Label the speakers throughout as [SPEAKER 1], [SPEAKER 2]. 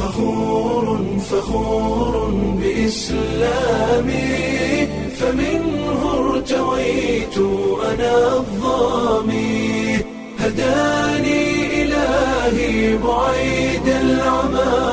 [SPEAKER 1] فخور فخور بإسلامي فمنه ارتويت أنا الظامي هداني إلهي بعيد العمى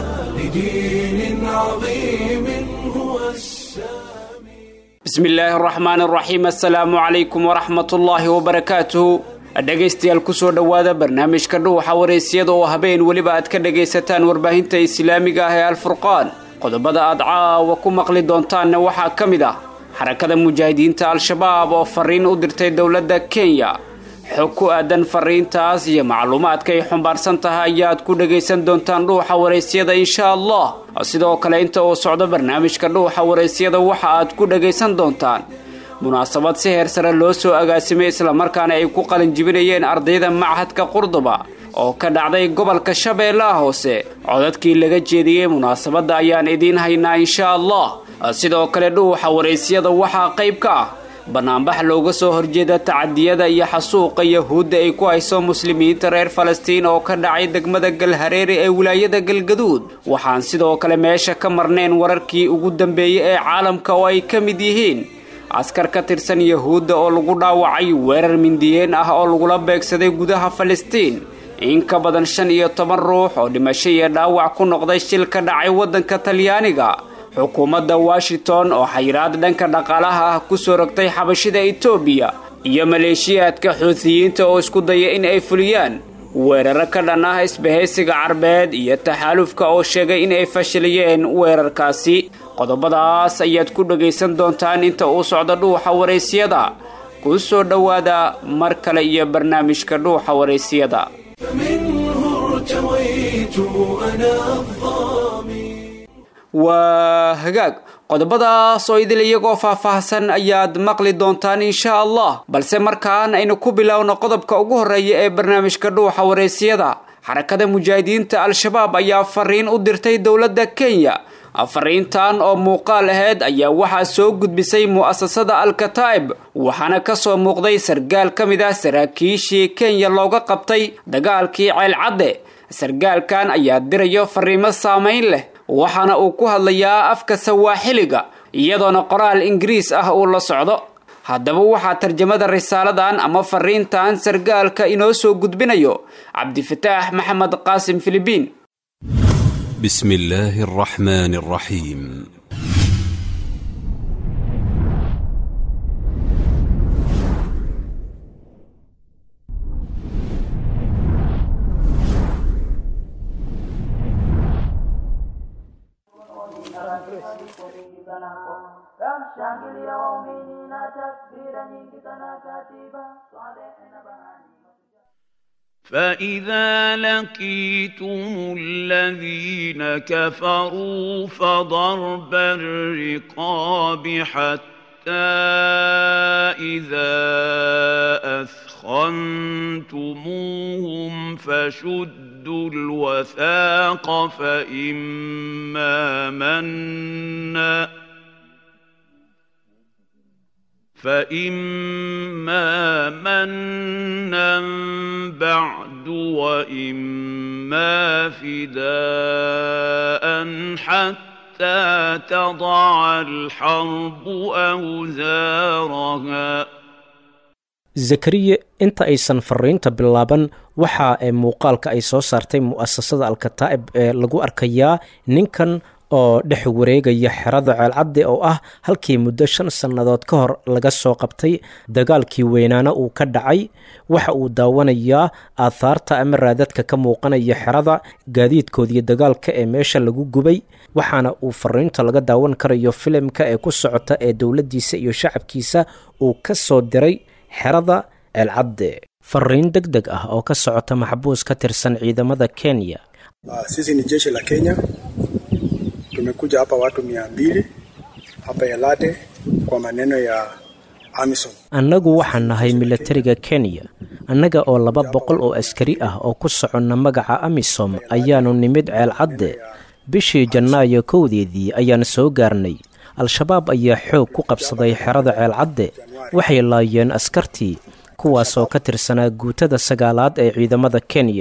[SPEAKER 1] لدين عظيم هو السامي
[SPEAKER 2] bismi illaahi araxmaan araxiim assalaamu calaykum waraxmat ullaahi wabarakaatuhu dhegaystayaal kusoo dhowaada barnaamijka dhuuxa wareysiyada oo habeen weliba aad ka dhagaysataan warbaahinta islaamiga ah ee alfurqaan qodobada aad caawa ku maqli doontaanna waxaa ka mid ah xarakada mujaahidiinta al-shabaab oo fariin u dirtay dowladda kenya xog ku aadan fariintaas iyo macluumaadka ay xumbaarsan tahay ayaad ku dhagaysan doontaan dhuuxa waraysyada insha allah sidoo kale inta uu socdo barnaamijka dhuuxa waraysyada waxa aad ku dhagaysan doontaan munaasabad si heer sare loo soo agaasimay islamarkaana ay ku qalinjibinayeen ardayda machadka qurduba oo ka dhacday gobolka shabeellaha hoose codadkii laga jeediyey munaasabadda ayaan idiin haynaa insha allah sidoo kale dhuuxa waraysyada waxaa qayb ka ah banaanbax looga soo horjeeda tacadiyada iyo xasuuqa yahuudda ay ku hayso muslimiinta reer falastiin oo ka dhacay degmada galhareere ee wilaayada galgaduud waxaan sidoo kale meesha ka marnayn wararkii ugu dambeeyey ee caalamka oo ay ka mid yihiin askar ka tirsan yahuudda oo lagu dhaawacay weerar mindiyeen ah oo lagula beegsaday gudaha falastiin in ka badan shan iyo toban ruux oo dhimasho iyo dhaawac ku noqday shil ka dhacay waddanka talyaaniga xukuumadda washington oo xayiraad dhanka dhaqaalaha ah kusoo rogtay xabashida etoobiya iyo maleeshiyaadka xuutiyiinta oo isku daya in ay fuliyaan weeraro ka dhan ah isbahaysiga carbeed iyo taxaalufka oo sheegay in ay fashiliyeen weerarkaasi qodobadaas ayaad ku dhagaysan doontaan inta uu socdo dhuuxa waraysyada ku soo dhowaada mar kale iyo barnaamijka dhuuxa waraysyada
[SPEAKER 1] فمنه ارتويت أنا الظامي
[SPEAKER 2] waa hagaag qodobadaas oo idil iyagoo faahfaahsan ayaad maqli doontaan insha allah balse markaan aynu ku bilowno qodobka ugu horreeya ee barnaamijka dhuuxa waraysyada xarakada mujaahidiinta al-shabaab ayaa fariin u dirtay dowladda kenya fariintan oo muuqaal aheyd ayaa waxaa soo gudbisay mu'asasada al-kataa'ib waxaana kasoo muuqday sargaal ka mid ah saraakiishii kenya looga qabtay dagaalkii ceelcadde sargaalkan ayaa dirayo fariimo saamayn leh waxaana uu ku hadlayaa afka sawaaxiliga iyadoona qoraal ingiriis ah uu la socdo haddaba waxaa tarjamada risaaladan ama fariintan sargaalka inoo soo gudbinayo cabdifataax maxamed qaasim filibiin
[SPEAKER 3] بسم الله الرحمن الرحيم
[SPEAKER 4] Kamshangilia waumini na takbira nyingi sana katiba swalehe na bahani
[SPEAKER 5] فإذا لقيتم الذين كفروا فضرب الرقاب حتى إذا أثخنتموهم فشدوا الوثاق فإما منا فإما منا بعد وإما فداء حتى تضع الحرب أوزارها
[SPEAKER 6] zakariye inta aysan fariinta bilaaban waxa ee muuqaalka ay soo saartay mu'asasada al-kataa'ib ee lagu arkayaa ninkan oo dhex wareegaya xerada ceelcadde oo ah halkii muddo shan sannadood ka hor laga soo qabtay dagaalkii weynaana uu ka dhacay waxa uu daawanayaa aathaarta ama raadadka ka muuqanaya xerada gaadiidkoodiyo dagaalka ee meesha lagu gubay waxaana uu fariinta laga daawan karayo filimka ee ku socota ee dowladdiisa iyo shacabkiisa uu ka soo diray xerada ceelcadde fariin deg deg ah oo ka socota maxbuus ka tirsan ciidamada kenya
[SPEAKER 7] Uh, sisi ni jeshi la Kenya, tumekuja hapa watu mia mbili hapa Elate kwa maneno ya AMISOM.
[SPEAKER 6] annagu waxaan nahay milatariga kenya annaga oo laba boqol oo askari ah oo ku soconna magaca amisom ayaannu nimid ceelcadde bishii janaayo kowdeedii ayaan soo gaarnay al-shabaab ayaa xoog ku qabsaday xerada ceelcadde waxay laayeen askartii kuwaasoo ka tirsanaa guutada sagaalaad ee ciidamada kenya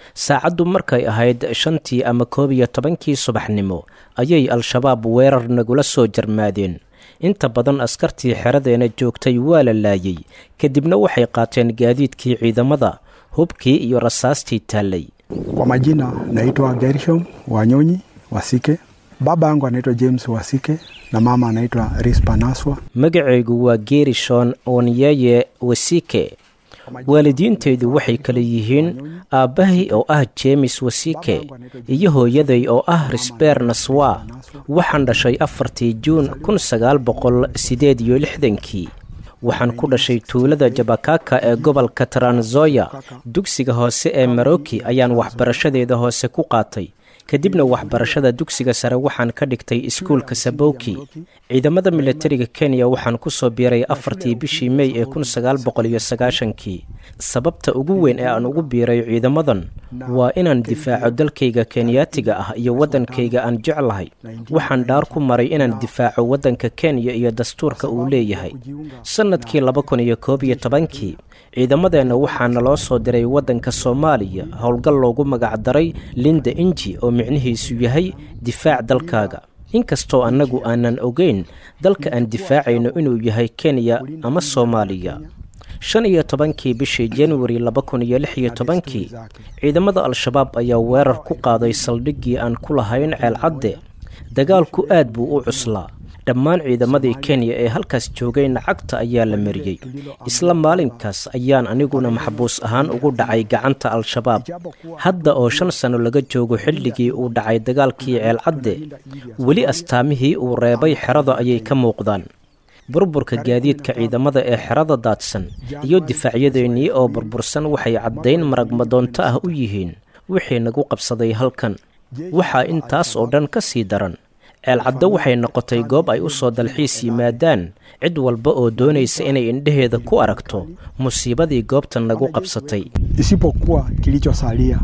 [SPEAKER 6] saacaddu markay ahayd shantii ama koob iyo tobankii subaxnimo ayay al-shabaab weerar nagula soo jarmaadeen inta badan askartii xeradeena joogtay waa la laayay kadibna waxay qaateen gaadiidkii ciidamada hubkii iyo rasaastii taallay
[SPEAKER 7] Kwa majina naitwa Gershom Wanyonyi Wasike. Baba yangu anaitwa James Wasike na mama anaitwa Rispa Naswa.
[SPEAKER 6] magacaygu waa geerishon onyeye wasike waalidiintaydu waxay kala yihiin aabbahay oo ah jeemis wasike iyo hooyaday oo ah risbeer naswa waxaan dhashay afartii juun kun sagaal boqol sideed iyo lixdankii waxaan ku dhashay tuulada jabakaka ee gobolka taranzoya dugsiga hoose ee maroki ayaan waxbarashadeeda hoose ku qaatay kadibna waxbarashada dugsiga sare waxaan ka dhigtay iskuulka sabowki ciidamada militariga kenya waxaan ku soo biiray afartii bishii mey ee kun sagaal boqol iyo sagaashankii sababta ugu weyn ee aan ugu biiray ciidamadan waa inaan difaaco dalkayga kenyaatiga ah iyo waddankayga aan jeclahay waxaan dhaar ku maray inaan difaaco waddanka kenya iyo dastuurka uu leeyahay sannadkii laba kun iyo koob iyo tobankii ciidamadeenna waxaa naloo soo diray waddanka soomaaliya howlgal loogu magacdaray linda inji oo micnihiisu yahay difaac dalkaaga inkastoo annagu aanan ogeyn dalka aan difaacayno inuu yahay kenya ama soomaaliya shan iyo tobankii bishii januari laba kun iyo lix iyo tobankii ciidamada al-shabaab ayaa weerar ku qaaday saldhiggii aan ku lahayn ceelcadde dagaalku aad buu u cuslaa dhammaan ciidamadii kenya ee halkaas joogayna cagta ayaa la mariyey isla maalinkaas ayaan aniguna maxbuus ahaan ugu dhacay gacanta al-shabaab hadda oo shan sano laga joogo xilligii uu dhacay dagaalkii ceelcadde weli astaamihii uu reebay xerada ayay ka muuqdaan burburka gaadiidka ciidamada ee xerada daadsan iyo difaacyadeenii oo burbursan waxay caddayn maragmadoonto ah u yihiin wixii nagu qabsaday halkan waxaa intaas oo dhan ka sii daran ceelcaddo waxay noqotay goob ay u soo dalxiis yimaadaan cid walba oo doonaysa inay indheheeda ku aragto musiibadii goobta nagu qabsatay
[SPEAKER 7] Isipokuwa kilichosalia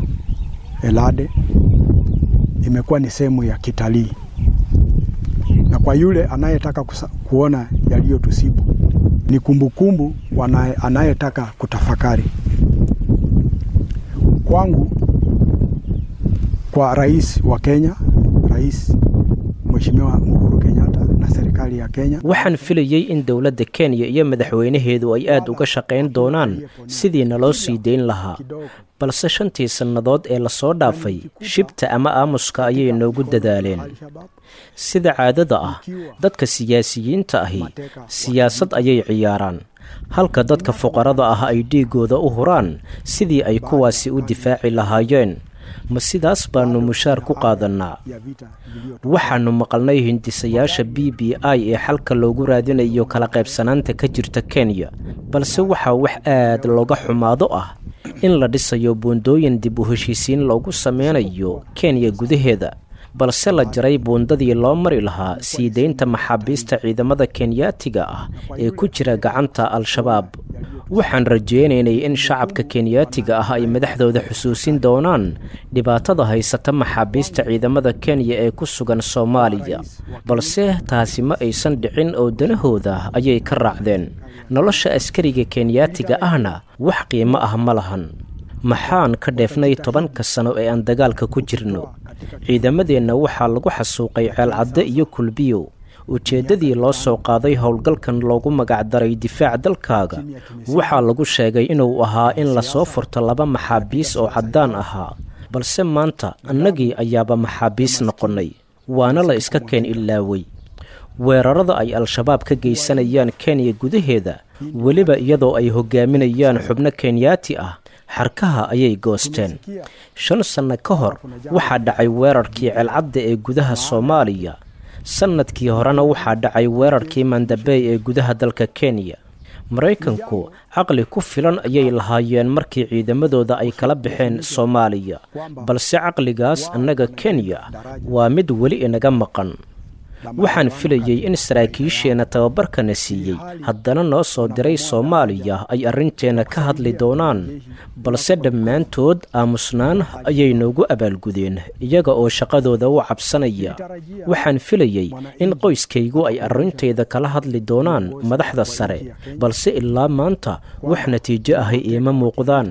[SPEAKER 7] Elade imekuwa ni sehemu ya kitalii, na kwa yule anayetaka kusa- kuona yaliyotusibu ni kumbukumbu wanaye- anayetaka kutafakari. Kwangu, kwa rais wa Kenya, rais Mheshimiwa Uhuru Kenyatta na serikali ya Kenya
[SPEAKER 6] waxaan filayey in dowladda kenya iyo madaxweynaheedu ay aad uga shaqayn doonaan sidii naloo sii dayn lahaa balse shantii sannadood ee lasoo dhaafay shibta ama aamuska ayay noogu dadaaleen sida caadada ah dadka siyaasiyiinta ahi siyaasad ayay ciyaaraan halka dadka fuqarada ah ay dhiigooda u huraan sidii ay kuwaasi u difaaci lahaayeen ma sidaas baannu mushaar ku qaadannaa waxaannu maqalnay hindisayaasha b b i ee xalka loogu raadinayo kala qaybsanaanta ka jirta kenya balse waxaa wax aad looga xumaado ah in la dhisayo buundooyin dib u heshiisiin loogu sameynayo kenya gudaheeda balse la jaray buundadii loo mari lahaa sii deynta maxaabiista ciidamada kenyaatiga ah ee ku jira gacanta al-shabaab waxaan rajaynaynay in shacabka kenyaatiga ah ay madaxdooda xusuusin doonaan dhibaatada haysata maxaabiista ciidamada kenya ee ku sugan soomaaliya balse taasi ma aysan dhicin oo danahooda ayay ka raacdeen nolosha askariga kenyaatiga ahna wax qiimo ah ma lahan maxaan ka dheefnay tobanka sano ee aan dagaalka ku jirno ciidamadeenna waxaa lagu xasuuqay ceelcadde iyo kulbiyow ujeeddadii loo soo qaaday howlgalkan loogu magacdaray difaac dalkaaga waxaa lagu sheegay inuu ahaa in lasoo furto laba maxaabiis oo caddaan ahaa balse maanta annagii ayaaba maxaabiis noqonnay waana la iska keen ilaaway weerarada ay al-shabaab ka geysanayaan kenya gudaheeda weliba iyadoo ay hogaaminayaan xubno kenyaati ah xarkaha ayay goosteen shan sanno ka hor waxaa dhacay weerarkii celcadda ee gudaha soomaaliya sannadkii horena waxaa dhacay weerarkii mandabey ee gudaha dalka kenya maraykanku caqli ku filan ayay lahaayeen markii ciidamadooda ay kala baxeen soomaaliya balse caqligaas annaga kenya waa mid weli inaga maqan waxaan filayey in saraakiisheenna tababarkana siiyey haddana noo soo diray soomaaliya ay arrinteenna ka hadli doonaan balse dhammaantood aamusnaan ayay noogu abaalgudeen iyaga oo shaqadooda u cabsanaya waxaan filayey in qoyskaygu ay arrintayda kala hadli doonaan madaxda sare balse ilaa maanta wax natiijo ahay iima muuqdaan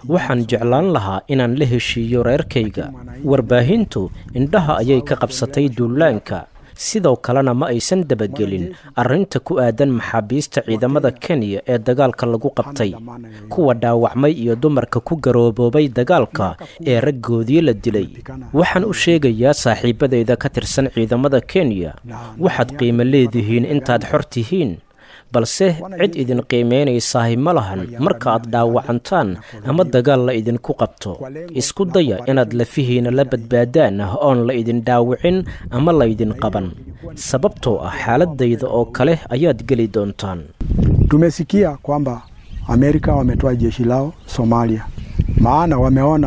[SPEAKER 6] waxaan jeclaan lahaa inaan la heshiiyo reerkayga warbaahintu indhaha ayay ka qabsatay duulaanka sidoo kalena ma aysan dabagelin arrinta ku aadan maxaabiista ciidamada kenya ee dagaalka lagu qabtay kuwa dhaawacmay iyo dumarka ku garooboobay dagaalka ee raggoodii la dilay waxaan u sheegayaa saaxiibadayda ka tirsan ciidamada kenya waxaad qiimo leedihiin intaad xor tihiin balse cid idin qiimaynaysahay ma lahan marka aad dhaawacantaan ama dagaal la idinku qabto isku daya inaad lafihiina la badbaadaan oon la idin dhaawicin ama laydin qaban sababtoo ah xaaladayda oo kale ayaad geli doontaan
[SPEAKER 7] Tumesikia kwamba Amerika wametoa jeshi lao Somalia, maana wameona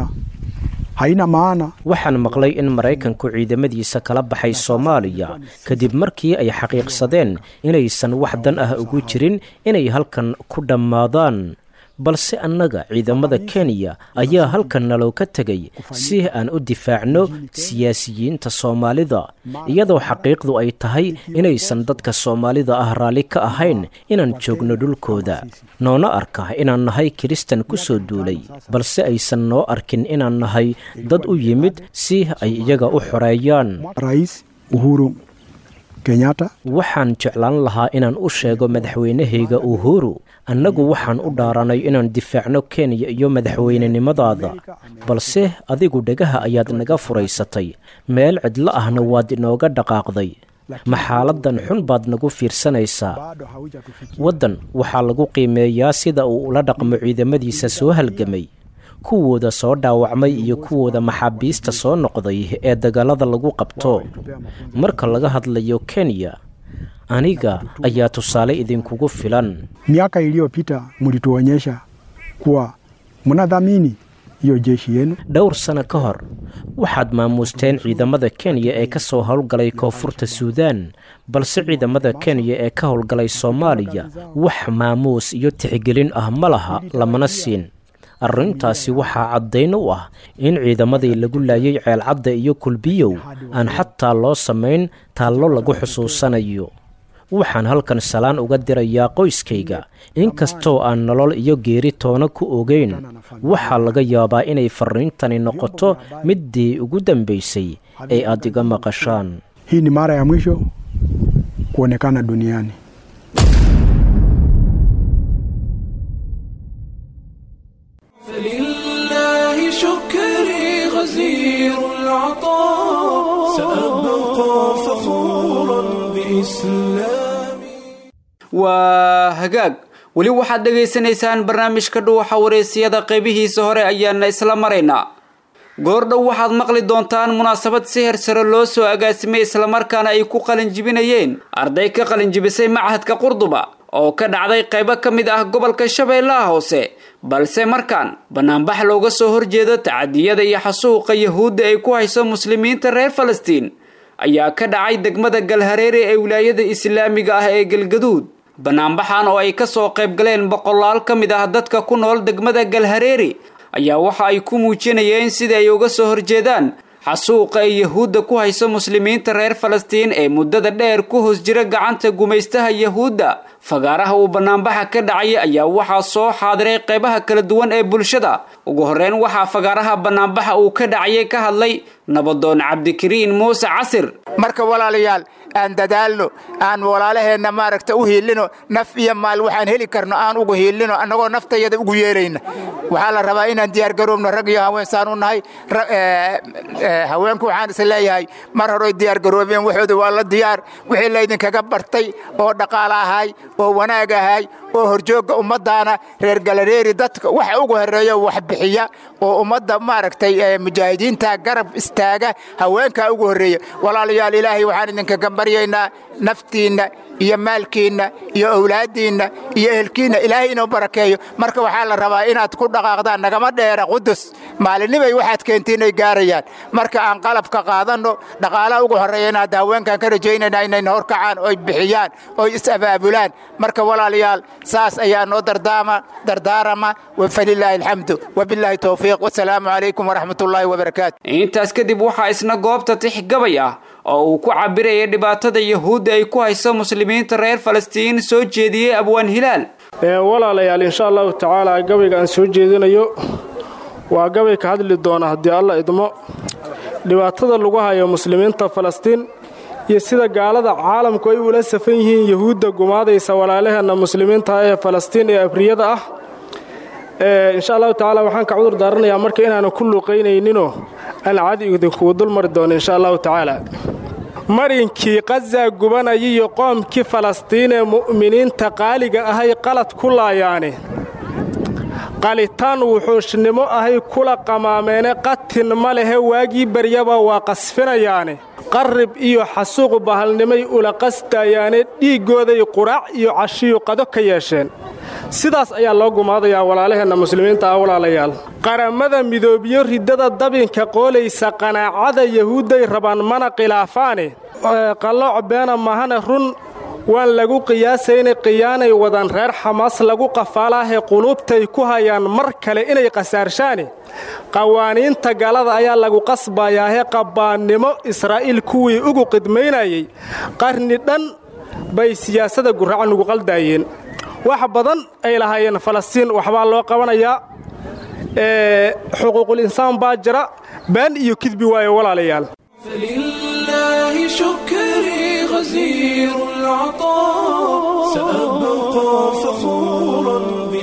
[SPEAKER 7] haina maana
[SPEAKER 6] waxaan maqlay in maraykanku ciidamadiisa kala baxay soomaaliya kadib markii ay xaqiiqsadeen inaysan wax dan ah ugu jirin inay halkan ku dhammaadaan balse annaga ciidamada kenya ayaa halkan naloo ka tegay si aan u difaacno siyaasiyiinta soomaalida iyadoo xaqiiqdu ay tahay inaysan dadka soomaalida ah raalli ka ahayn inaan joogno dhulkooda noona arka inaan nahay kiristan ku soo duulay balse aysan noo arkin inaan nahay dad u yimid si ay iyaga u xoreeyaan
[SPEAKER 7] Rais Uhuru Kenyatta
[SPEAKER 6] waxaan jeclaan lahaa inaan u sheego madaxweynahayga uhuru annagu waxaan u dhaaranay inaan difaacno kenya iyo madaxweynenimadaada balse adigu dhegaha ayaad naga furaysatay meel cidlo ahna waad inooga dhaqaaqday ma xaaladan xun baad nagu fiirsanaysaa
[SPEAKER 7] bado haujatufikia
[SPEAKER 6] waddan waxaa lagu qiimeeyaa sida uu ula dhaqmo ciidamadiisa soo halgamay kuwooda soo dhaawacmay iyo kuwooda maxaabiista soo noqday ee dagaalada lagu qabto marka laga hadlayo kenya aniga ayaa tusaale idinkugu filan
[SPEAKER 7] miaka iliyopita mlituonyesha kuwa mnadhamini hiyo jeshi yenu
[SPEAKER 6] dhowr sano ka hor waxaad maamuusteen ciidamada kenya ee ka soo howlgalay koonfurta suudaan balse ciidamada kenya ee ka howlgalay soomaaliya wax maamuus iyo tixgelin ah ma laha lamana siin arrintaasi waxaa caddayn u ah in ciidamadii lagu laayay ceelcadda iyo kulbiyow aan xataa loo samayn taallo lagu xusuusanayo waxaan halkan salaan uga dirayaa qoyskayga inkastoo aan nolol iyo geeri toona ku ogeyn waxaa laga yaabaa inay farriintani noqoto middii ugu dambaysay ee aad iga maqashaan
[SPEAKER 7] hii ni mara ya mwisho kuonekana duniani
[SPEAKER 1] فلله شكري غزير العطاء سأبقى فخورا بإسلامي
[SPEAKER 2] waa hagaag weli waxaad dhegaysanaysaan barnaamijka dhuuxa wareysiyada qeybihiisa hore ayaana isla maraynaa goordhow waxaad maqli doontaan munaasabad sihir sare loo soo agaasimay islamarkaana ay ku qalinjibinayeen arday ka qalinjibisay machadka qurduba oo ka dhacday qaybo ka mid ah gobolka shabeellaha hoose balse markaan banaanbax looga soo horjeedo tacadiyada iyo xasuuqa yahuudda ay ku hayso muslimiinta reer falastiin ayaa ka dhacay degmada galhareere ee wilaayada islaamiga ah ee galgaduud banaanbaxan oo ay ka soo qayb galeen boqolaal ka mid ah dadka ku nool degmada galhareere ayaa waxa ay ku muujinayeen sidai ay uga soo horjeedaan xasuuqa ay yahuudda ku hayso muslimiinta reer falastiin ee muddada dheer ku hoos jira gacanta gumaystaha yahuudda fagaaraha uu banaanbaxa ka dhacay ayaa waxaa soo xaadiray qaybaha kala duwan ee bulshada ugu horreyn waxaa fagaaraha banaanbaxa uu ka dhacayay ka hadlay nabadoon cabdikariin muuse casir
[SPEAKER 8] marka walaalayaal aan dadaalno aan walaalaheenna maaragta u hiilino naf iyo maal waxaan heli karno aan ugu hiilino annagoo naftayada ugu yeelayna waxaa la rabaa inaan diyaargaroobno rag iyo haween saan u nahay haweenku waxaan is leeyahay mar horoy diyaargaroobeen waxooda waa la diyaar wixii laydinkaga bartay oo dhaqaale ahay oo wanaag ahay oo horjoogga ummaddaana reer galareeri dadka waxa ugu horeeya wax bixiya oo ummadda maaragtay mujaahidiinta garab istaaga haweenkaa ugu horreeya walaalayaal ilaahay waxaan idinkaga baryaynaa naftiinna iyo maalkiinna iyo owlaaddiinna iyo ehelkiinna ilaahay inuu barakeeyo marka waxaa la rabaa inaad ku dhaqaaqdaan nagama dheera qudus maalinimay waxaad keentiin inay gaarayaan marka aan qalabka qaadanno dhaqaalaha ugu horreeya inaad haweenkan ka rajaynayna inayna horkacaan oy bixiyaan oy is-abaabulaan marka walaalayaal saas ayaa noo dardaama dardaarama falilaahi alxamdu wabilaahi towfiiq wasalaamu calaykum waraxmatullaahi wabarakaatu
[SPEAKER 2] intaas kadib waxaa isna goobta tix gabay ah oo uu ku cabirayay dhibaatada yahuudda ay ku hayso muslimiinta reer falastiin soo jeediyey abwaan hilaal
[SPEAKER 9] walaalayaal insha allahu tacaala gabayga aan soo jeedinayo waa gabay ka hadli doona haddii alla idmo dhibaatada lagu hayo muslimiinta falastiin iyo sida gaalada caalamku ay ula safan yihiin yahuudda gumaadaysa walaalaheenna muslimiinta ee falastiin ee abriyada ah insha allahu tacaala waxaan ka cudur daaranayaa marka inaanu ku luuqaynayninoo aan cadi idinkugu dul mari doono insha allahu tacaala marinkii qaza gubanaya iyo qoomkii falastiin ee mu'miniinta qaaliga ahay qalad ku laayaane qalitaan wuxuushnimo ahay kula qamaameene qatin ma lehe waagii baryaba waa qasfinayaane qarrib iyo xasuuq bahalnimay ula qastayaane dhiiggooday quraac iyo cashiyu qado ka yeesheen sidaas ayaa loo gumaadayaa walaalaheenna muslimiinta ah walaalayaal qaramada midoobiyo riddada dabinka qoolaysa qanaacada yahuudday rabaan mana khilaafaane qallooc beena mahane run waan lagu qiyaasayna qiyaanay wadan reer xamaas lagu qafaalaahee quluubtay ku hayaan mar kale inay khasaarshaane qawaaniinta galada ayaa lagu qasbayaahee qabbaannimo israa'iil kuwii ugu qidmaynayay qarni dhan bay siyaasada gurraca nugu qaldaayeen wax badan ay lahaayeen falastiin waxbaa loo qabanayaa xuquuqul insaan baa jira been iyo kidbi waayo walaalayaal
[SPEAKER 1] فلله شكري غزير العطاء سأبقى فخورا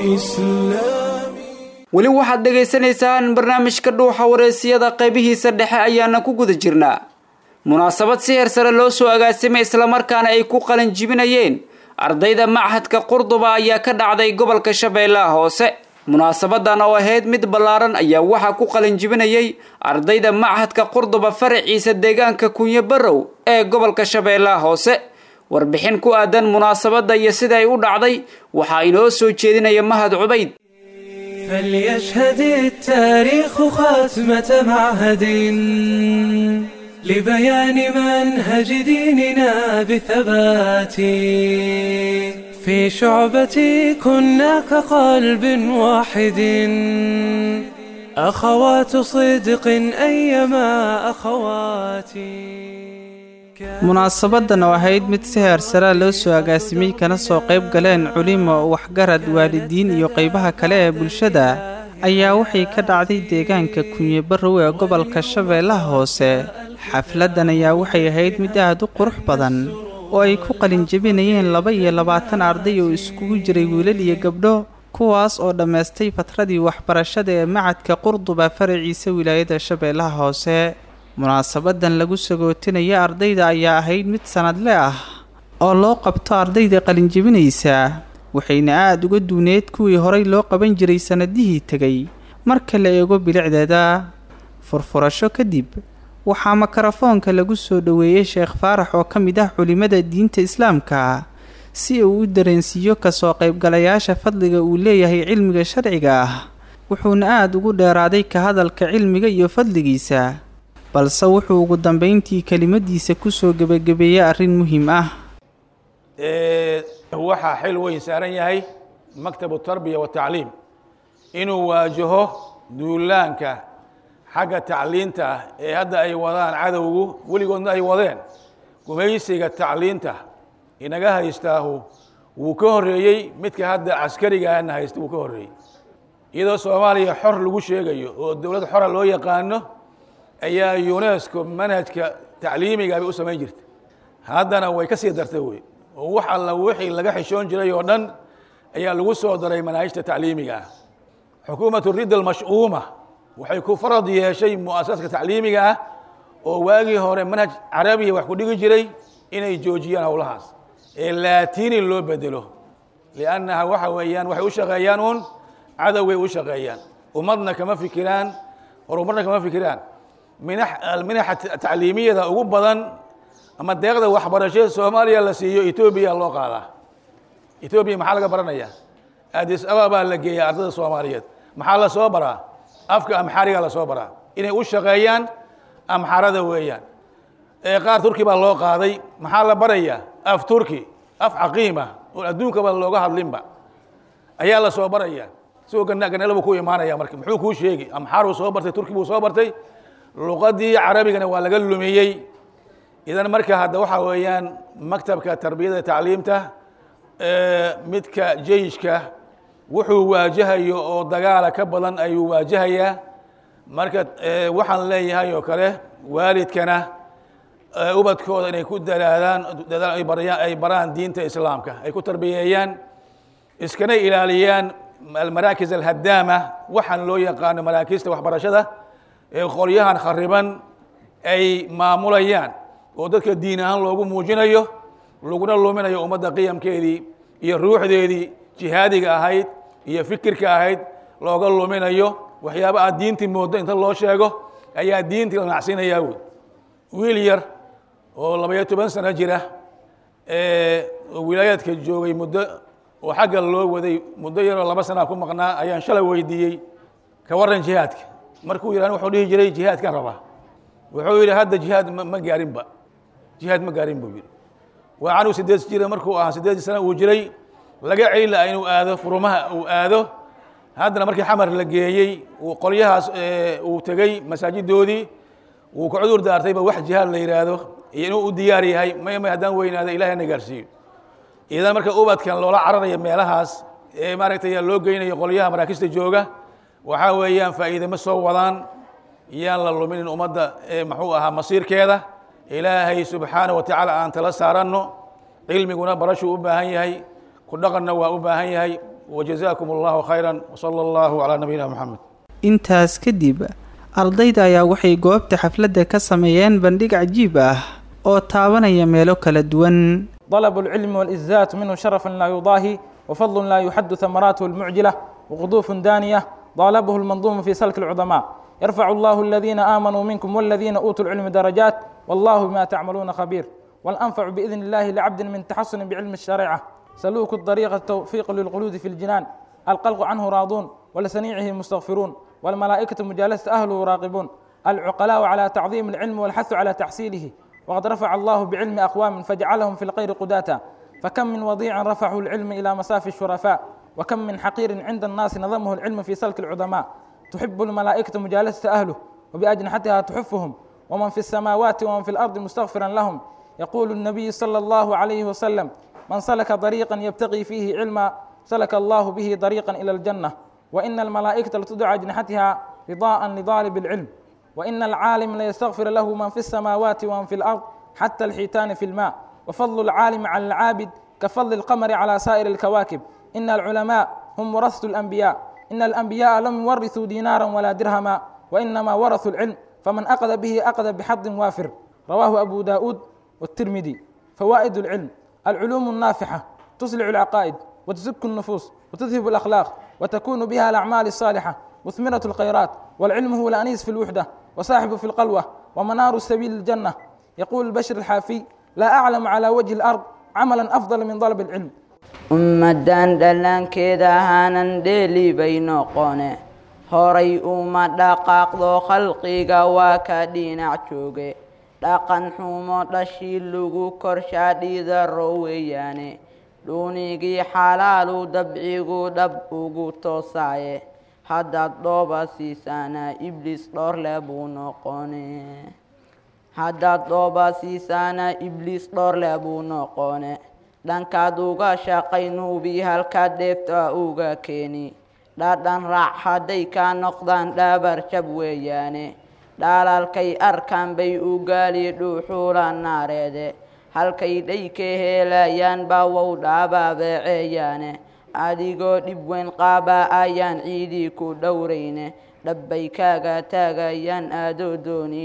[SPEAKER 1] بإسلامي
[SPEAKER 2] weli waxaad dhegaysanaysaan barnaamijka dhuuxa wareysiyada qaybihiisa dhexe ayaana ku guda jirnaa munaasabad si heer sare loo soo agaasimay islamarkaana ay ku qalin jibinayeen ardayda machadka qurduba ayaa ka dhacday gobolka shabeellaha hoose munaasabadan oo ahayd mid ballaaran ayaa waxaa ku qalin jibinayay ardayda machadka qurduba faraciisa deegaanka kunyo barrow ee gobolka shabeellaha hoose warbixin ku aadan munaasabadda iyo sida ay u dhacday waxaa inoo soo jeedinaya mahad cubayd
[SPEAKER 10] فليشهد التاريخ خاتمة معهد لبيان منهج ديننا بثبات في شعبة كنا كقلب واحد أخوات صدق أيما أخواتي
[SPEAKER 11] munaasabadan oo ahayd mid si heer saraa loo soo agaasimay kana soo qayb galeen culimo waxgarad waalidiin iyo qaybaha kale ee bulshada ayaa waxay ka dhacday deegaanka kunye barrow ee gobolka shabeellaha hoose xafladdan ayaa waxay ahayd mid aad u qurux badan oo ay ku qalinjebinayeen laba iyo labaatan arday oo iskugu jiray wiilal iyo gabdho kuwaas oo dhammaystay fatradii waxbarashada ee macadka qurduba faraciisa wilaayada shabeellaha hoose munaasabadan lagu sagootinaya ardayda ayaa ahayd mid sanadle ah oo loo qabto ardayda qalinjebinaysa waxayna aada uga duuneed kuwii horay loo qaban jiray sannadihii tegay marka la eego bilicdeeda furfurasho kadib waxaa makarafoonka lagu soo dhoweeyey sheekh faarax oo ka mid ah culimmada diinta islaamka si uu u dareensiiyo kasoo qaybgalayaasha fadliga uu leeyahay cilmiga sharciga ah wuxuuna aada ugu dheeraaday ka hadalka cilmiga iyo fadligiisa balse wuxuu ugu dambayntii kelimadiisa kusoo gebagabeeyey arrin muhiim ah
[SPEAKER 12] waxaa xil weyn saaran yahay maktabu tarbiya watacliim inuu waajaho duulaanka xagga tacliinta ah ee hadda ay wadaan cadowgu weligoodna ay wadeen gumaysiga tacliinta inaga haystaahu wuu ka horreeyey midka hadda caskarigaana haysta wuu ka horreeyey iyadoo soomaaliya xor lagu sheegayo oo dowlad xora loo yaqaano ayaa unesco manhajka tacliimiga bay u samayn jirta haddana way ka sii dartay wey oo wax alla wixii laga xishoon jiray oo dhan ayaa lagu soo daray manaahijta tacliimiga ah xukuumatu ridda almash'uuma waxay ku farad yeeshay mu'asasaska tacliimiga ah oo waagii hore manhaj carabiya wax ku dhigi jiray inay joojiyaan howlahaas ee laatini loo bedelo liannaha waxa weeyaan waxay u shaqeeyaan uun cadowgay u shaqeeyaan ummadna kama fikiraan horumarna kama fikiraan minaxa tacliimiyada ugu badan ama deeqda waxbarashada soomaaliya la siiyo etoobiya loo qaadaa etoobiya maxaa laga baranaya adis ababaa la geeyaa ardada soomaaliyeed maxaa la soo baraa afka amxaariga la soo baraa inay u shaqeeyaan amxarada weeyaan qaar turki baa loo qaaday maxaa la barayaa af turki af caqiima oo adduunkaba looga hadlinba ayaa la soo baraya sigoo ganelo buu ku imaanaya marka muxuu kuu sheegi amxaaruu soo bartay turki buu soo bartay luqadii carabigana waa laga lumiyey idan marka hadda waxaa weeyaan maktabka tarbiyada tacliimta midka jeyshka wuxuu waajahayo oo dagaala ka badan ayuu waajahayaa marka waxaan leeyahay oo kale waalidkana ubadkooda inay ku dalaadaan dadaal ay barayaan ay baraan diinta islaamka ay ku tarbiyeeyaan iskana ilaaliyaan almaraakis alhadaama waxaan loo yaqaano maraakiista waxbarashada ee qolyahan khariban ay maamulayaan oo dadka diin ahaan loogu muujinayo laguna luminayo ummadda qiyamkeedii iyo ruuxdeedii jihaadiga ahayd iyo fikirka ahayd looga luminayo waxyaaba aad diintii mooddo inta loo sheego ayaa diintii la nacsiinayaa wey wiil yar oo labaiyo toban sano jira oo wilaayaadka joogay muddo oo xagga loo waday muddo yaroo laba sanaa ku maqnaa ayaan shalay weydiiyey ka warran jihaadka markuu yidhahn wuxuu dhihi jiray jihaadkan rabaa wuxuu yidhi hadda jihaad ma gaarinba jihaad ma gaarin buu yidhi waa canuu sideed jira markuu ahaa sideed sana uu jiray laga celin laha inuu aado furumaha uu aado haddana markii xamar la geeyey uu qolyahaas uu tegey masaajidoodii wuu ka cudur daartayba wax jihaad la yidhaahdo iyo inuu u diyaar yahay may may haddaan weynaado ilahay na gaarsiiyo idan marka ubadkan loola cararaya meelahaas ee maaragtay loo geynayo qolyaha maraakista jooga waxaa weeyaan faa'iide ma soo wadaan yaan la luminin ummadda muxuu ahaa masiirkeeda ilaahay subxaana wa tacaala aan tala saaranno cilmiguna barashuu u baahan yahay ku dhaqanna waa u baahan yahay wajazaakum allahu khayran wsala allahu calaa nabiyina moxamed
[SPEAKER 11] intaas kadib ardayda ayaa waxay goobta xafladda ka sameeyeen bandhig cajiib ah oo taabanaya meelo kala duwan
[SPEAKER 13] طلب العلم والإزات منه شرف لا يضاهي وفضل لا يحد ثمراته المعجلة وقطوف دانية طالبه المنظوم في سلك العظماء يرفع الله الذين آمنوا منكم والذين أوتوا العلم درجات والله بما تعملون خبير والأنفع بإذن الله لعبد من تحصن بعلم الشريعة سلوك الطريق التوفيق للقلود في الجنان القلق عنه راضون ولسنيعه مستغفرون والملائكة مجالسة أهله راقبون العقلاء على تعظيم العلم والحث على تحصيله وقد رفع الله بعلم أقوام فجعلهم في الخير قداتا فكم من وضيع رفعه العلم إلى مسافي الشرفاء وكم من حقير عند الناس نظمه العلم في سلك العظماء تحب الملائكة مجالسة أهله وبأجنحتها تحفهم ومن في السماوات ومن في الأرض مستغفرا لهم يقول النبي صلى الله عليه وسلم من سلك طريقا يبتغي فيه علما سلك الله به طريقا إلى الجنة وإن الملائكة لتدعى أجنحتها رضاء لطالب العلم وإن العالم ليستغفر له من في السماوات ومن في الأرض حتى الحيتان في الماء وفضل العالم على العابد كفضل القمر على سائر الكواكب إن العلماء هم ورثة الأنبياء إن الأنبياء لم يورثوا دينارا ولا درهما وإنما ورثوا العلم فمن أخذ به أخذ بحظ وافر رواه أبو داود والترمذي فوائد العلم العلوم النافحة تصلع العقائد وتزك النفوس وتذهب الأخلاق وتكون بها الأعمال الصالحة مثمرة الخيرات والعلم هو الأنيس في الوحدة وصاحب في القلوة ومنار السبيل الجنة يقول البشر الحافي لا أعلم على وجه الأرض عملا أفضل من طلب العلم
[SPEAKER 14] ummaddan dhallaankeeda ahaanan dheeli bay noqone horay uma dhaqaaqdo khalqiga waa ka dhinac jooge dhaqan xumo dhashii lagu korshaa dhiidaro weeyaane dhuunigii xalaalu dabcigu dhab ugu toosaaye haddaad dhooba siisaana ibliis dhoorle buu noqone haddaad dhooba siisaana ibliis dhoorle buu noqone dhankaad uga shaqay nuubi halkaad dheefta uga keeni dhadhan raac hadday kaa noqdaan dhaabar jab weeyaane dhaalaalkay arkaan bay u gaali dhuuxuula naareede halkay dhay ka heelayaan baawow dhaabaabeeceeyaane adigoo dhib weyn qaaba ayaan ciidii ku dhowrayne dhabbay kaaga taagayaan aadoo dooni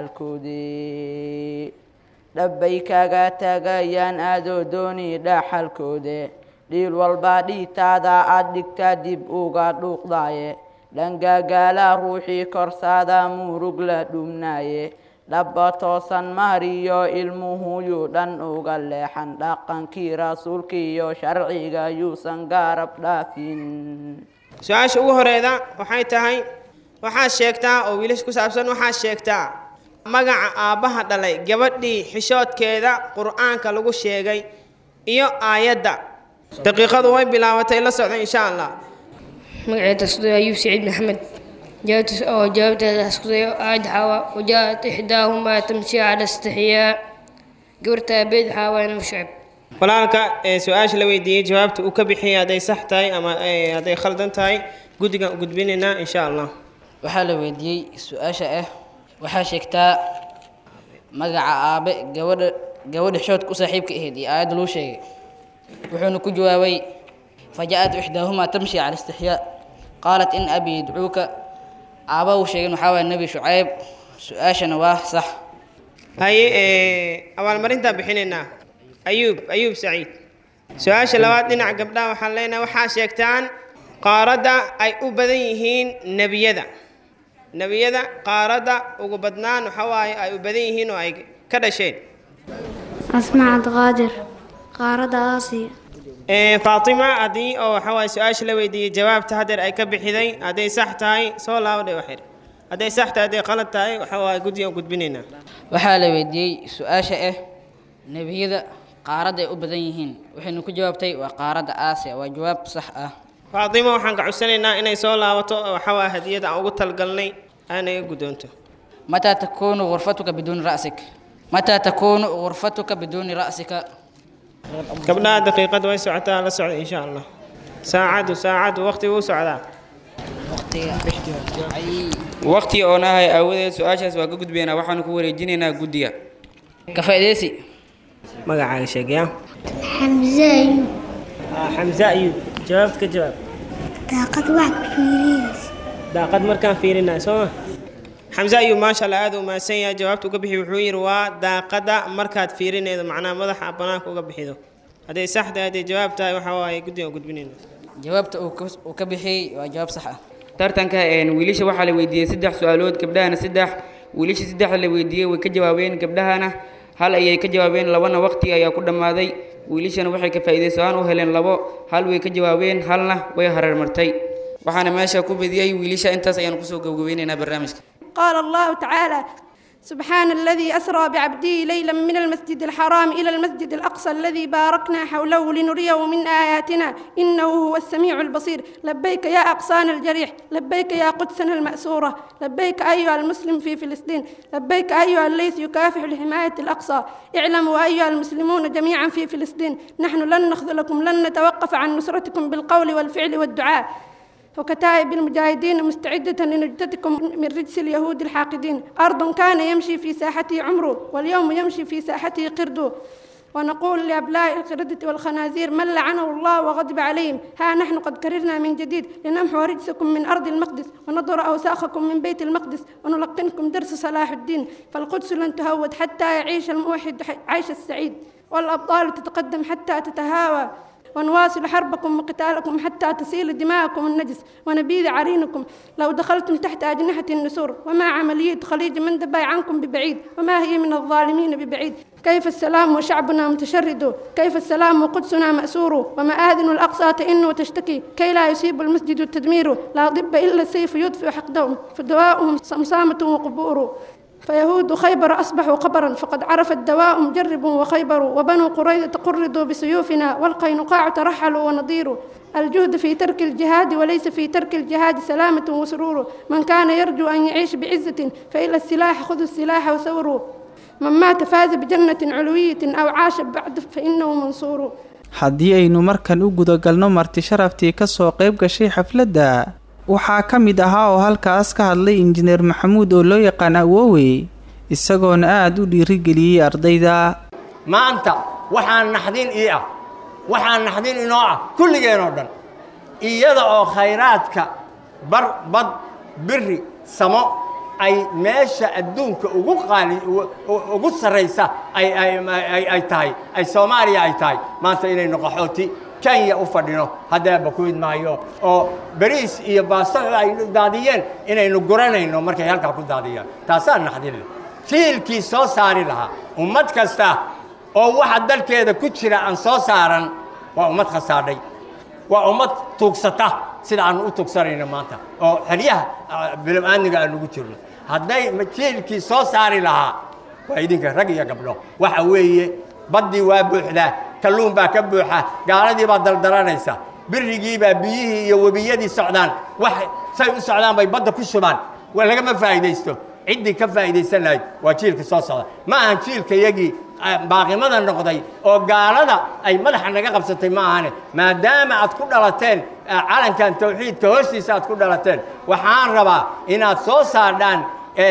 [SPEAKER 14] dhaxalkoodii dhabbay kaaga taagayaan aadoo dooni dhaxalkoode dhiil walba dhiitaada aad dhigtaa dib uga dhuuqdaaye dhangagaala ruuxii korsaada murug la dhumnaaye dhabba toosan mahriyo ilmuhuyuu dhan uga leexan dhaqankii rasuulkiiyo sharciga yuusan gaarab dhaafin
[SPEAKER 15] su-aasha ugu horeeda waxay tahay waxaad sheegtaa oo wiilash ku saabsan waxaad sheegtaa magaca aabbaha dhalay gabadhii xishoodkeeda qur'aanka lagu sheegay iyo aayadda daqiiqadu way bilaabatay la socda insha allah
[SPEAKER 16] magaceeda iskuday ayuub saciid maxamed jawaabtiis oo jawaabteeda iskuday aayad xaawa wajaa'at ixdaahumaa tamshi cala istixiyaa gabarta aabeed xaawa inuu shacib
[SPEAKER 15] walaalka ee su-aasha la weydiiyey jawaabta uu ka bixiyay hadday sax tahay ama hadday khaldan tahay guddigan u gudbinaynaa insha allah
[SPEAKER 17] waxaa la weydiiyey su-aasha ah waxaa sheegtaa magaca aabe gabadha gabadha xoodka u saaxiibka ahayd iyo aayadda loo sheegay wuxuuna ku jawaabay faja-at ixdaahumaa tamshi cala istixyaa qaalat in abi yadcuuka aaba uu sheegin waxaa waaya nebi shucayb su-aashana waa sax
[SPEAKER 15] haye ee, abaalmarintaan bixinaynaa ayuub ayuub saciid su-aasha labaad dhinaca gabdhaha waxaan leenahay waxaa sheegtaan qaaradda ay u badan yihiin nebiyada nebiyada qaaradda ugu badnaan waxa waaye ay u badan yihiin oo ay ka dhasheen
[SPEAKER 18] أسمع عبد القادر قارة آسيا
[SPEAKER 15] Ee, faatima haddii oo waxa waaye su-aasha la weydiiyey jawaabta hadeer ay ka bixiday hadday sax tahay soo laabadhe waxir hadday sax tahay hadday qalad tahay waxa waaye guddigan gudbinaynaa
[SPEAKER 17] waxaa la weydiiyey su-aasha ah nebiyada qaaradda ay u badan yihiin waxayna ku jawaabtay waa qaaradda aasiya waa jawaab sax ah
[SPEAKER 15] faatima waxaan ka codsanaynaa inay soo laabato oo waxa waaye hadiyada aan ugu talgalnay aanaga guddoonto
[SPEAKER 17] متى تكون غرفتك بدون رأسك متى تكون غرفتك بدون رأسك
[SPEAKER 15] gabdhaha daqiiqad way socotaa la socda insha allah saacadu saacadu waqti wuu socdaa
[SPEAKER 19] waqti oon ahay aawadeed su-aashaas waa ka gudbaynaa waxaanu ku wareejinaynaa guddiga
[SPEAKER 17] ka faa'iidaysi
[SPEAKER 15] magacaaga sheegaya
[SPEAKER 18] حمزة أيوب
[SPEAKER 15] xamse ayuub jawaabta ka jawaab
[SPEAKER 18] daaqad wax ku fiiriyeysa
[SPEAKER 15] daaqad markaan fiirinayo sooma xamse ayuub maasha allah aad u mahadsan yahay jawaabta uga bixi wuxuu yidhi waa daaqada markaad fiirinaydo macnaha madaxa banaanka uga bixido hadday sax tahay hadday jawaab tahay waxa waaye guddigan gudbinayna
[SPEAKER 17] jawaabta uu ka- uu ka bixiyey waa jawaab sax ah
[SPEAKER 19] tartanka een, wiilasha waxaa la weydiiyey saddex su-aalood gabdhahana saddex wiilasha saddexda la weydiiyey way ka jawaabeen gabdhahana hal ayay ka jawaabeen labana waqti ayaa ku dhammaaday wiilashana waxay ka faa'iidaysan u heleen labo hal way ka jawaabeen halna way hareermartay waxaana meesha ku bediyey wiilasha intaas ayaanu kusoo gabagabeynaynaa barnaamijka
[SPEAKER 20] قال الله تعالى سبحان الذي أسرى بعبده ليلا من المسجد الحرام إلى المسجد الأقصى الذي باركنا حوله لنريه من آياتنا إنه هو السميع البصير لبيك يا أقصان الجريح لبيك يا قدسنا المأسورة لبيك أيها المسلم في فلسطين لبيك أيها الليث يكافح لحماية الأقصى اعلموا أيها المسلمون جميعا في فلسطين نحن لن نخذلكم لن نتوقف عن نصرتكم بالقول والفعل والدعاء وكتائب المجاهدين مستعدة لنجدتكم من رجس اليهود الحاقدين أرض كان يمشي في ساحته عمره واليوم يمشي في ساحته قرده ونقول لأبناء القردة والخنازير من لعنه الله وغضب عليهم ها نحن قد كررنا من جديد لنمحو رجسكم من أرض المقدس ونضر أوساخكم من بيت المقدس ونلقنكم درس صلاح الدين فالقدس لن تهود حتى يعيش الموحد عيش السعيد والأبطال تتقدم حتى تتهاوى ونواصل حربكم وقتالكم حتى تسيل دماءكم النجس ونبيذ عرينكم لو دخلتم تحت أجنحة النسور وما عملية خليج مندبة عنكم ببعيد وما هي من الظالمين ببعيد كيف السلام وشعبنا متشرد كيف السلام وقدسنا مأسور ومآذن الأقصى تئن وتشتكي كي لا يصيب المسجد التدمير لا ضب إلا السيف يدفئ حقدهم فدواؤهم صمصامة وقبور فيهود خيبر أصبحوا قبرا فقد عرف الدواء مجرب وخيبر وبنو قريظة قردوا بسيوفنا والقينقاع ترحلوا ونضيروا الجهد في ترك الجهاد وليس في ترك الجهاد سلامة وسرور من كان يرجو أن يعيش بعزة فإلى السلاح خذوا السلاح وثوروا من مات فاز بجنة علوية أو عاش بعد فإنه منصور
[SPEAKER 11] haddii aynu markan u gudagalno marti sharaftii ka soo qayb gashay xafladda waxaa ka mid ahaa oo halkaas ka hadlay injineer maxamuud oo loo yaqaan awoowe isagoona aada u dhiirigeliyey ardayda
[SPEAKER 21] maanta waxaa naxdin ii ah waxaa naxdin inoo ah kulligeenoo dhan iyada oo khayraadka bar bad biri samo ay meesha adduunka ugu qaali ugu sarraysa ay ay ay ay tahay ay soomaaliya ay tahay maanta inaynu qaxooti kenya u fadhino haddaaba ku idmaayo oo bariis iyo baasto ay daadiyeen inaynu guranayno markay halkaa ku daadiyaan taasaa naxdin leh jiilkii soo saari lahaa ummad kasta oo waxa dalkeeda ku jira aan soo saaran waa ummad khasaadhay waa ummad tuugsata sida aanu u tugsanayno maanta oo xeryaha bilow-aaniga aan ugu jirno hadday jiilkii soo saari lahaa waa idinka rag iyo gabdho waxa weeye baddii waa buuxdaa kalluun baa ka buuxa gaaladii baa daldalanaysa birigii baa biyihii iyo webiyadii socdaan wax say u socdaan bay badda ku shubaan waa lagama faa'iidaysto ciddii ka faa'iidaysan lahayd waa jiilka soo socda ma ahan jiilka yagii baaqimada noqday oo gaalada ay madaxa naga qabsatay ma ahane maadaama aad ku dhalateen calankan tawxiidka hoostiisa aad ku dhalateen waxaan rabaa inaad soo saardhaan